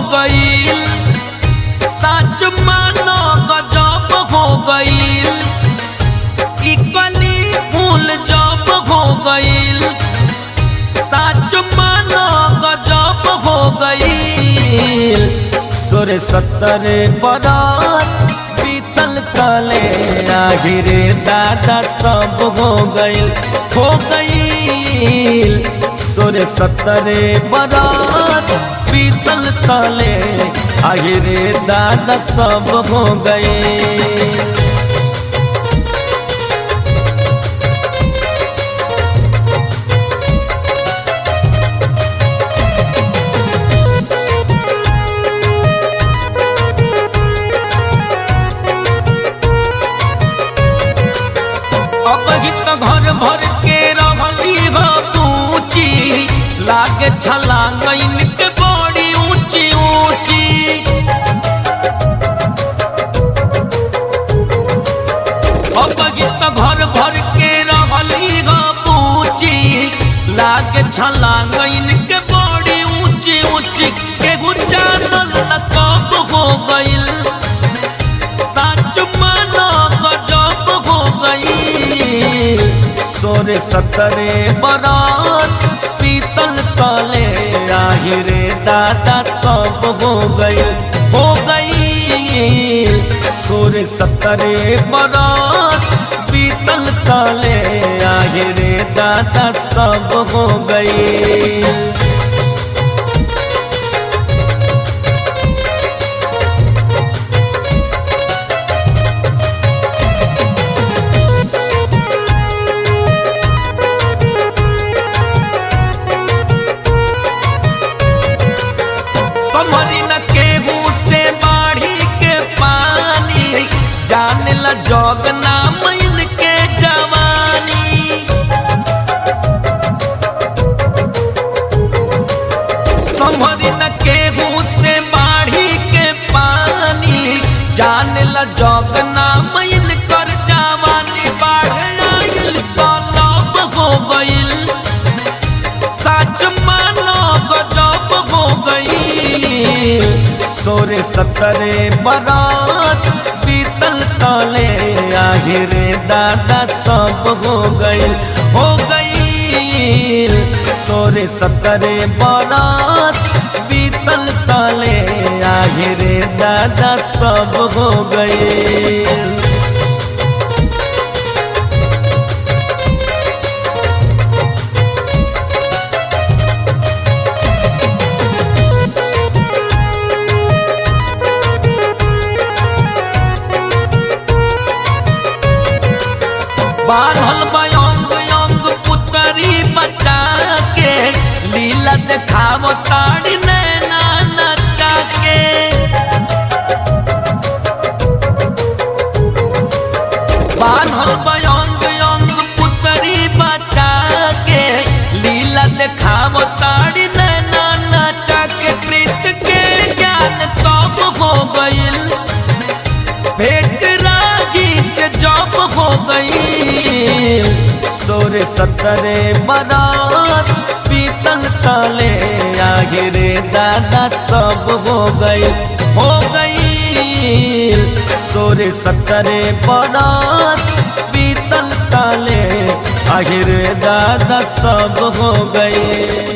गईल सच मानो गजब हो गईल ई कली फूल जब हो गईल सच मानो गजब हो गईल सोरे सत्तरे बरस बीतल कले आहिरे दादा सब हो गईल हो गईल सोरे सत्तरे बरस बीतल तले आहिरे दादा सब हो गईल अब ही तो घर भर के रहली हो पूची लागे छलांग इनके बड़ी ऊंची ऊंची अब ही तो घर भर के रहली हो पूची लागे छलांग इनके बड़ी ऊंची ऊंची के गुजारल न कब हो गईल सच मानो गजब हो गई सोरे सतरे बरस पीतल तले आहिरे दादा सब हो गई हो गई सोरे सतरे बरस पीतल तले आहिरे दादा सब हो गई समरी न केहू से बाढ़ी के पानी जाने ला जोग नाम इनके जवानी समरी न केहू से बाढ़ी के पानी जाने ला जोग नाम इनकर जवानी बाढ़ आइल तालाब हो गइल सच मानो गजब हो गई सोरे सतरे बरस पीतल तले आहिरे दादा सब हो गई हो गई सोरे सतरे बरस पीतल तले आहिरे दादा सब हो गई बान्हल बयंग यंग पुतरी बचा के लीला देखाव ताड़ी नैना नचा के बान्हल बयंग यंग पुतरी बचा के लीला देखाव ताड़ी नैना नचा के प्रीत के ज्ञान तब हो गईल भेंट रागी से जब हो गई सोरे सतरे बरात पीतल तले आगिरे दादा सब हो गई हो गई सोरे सतरे बरात पीतल तले आगिरे दादा सब हो गई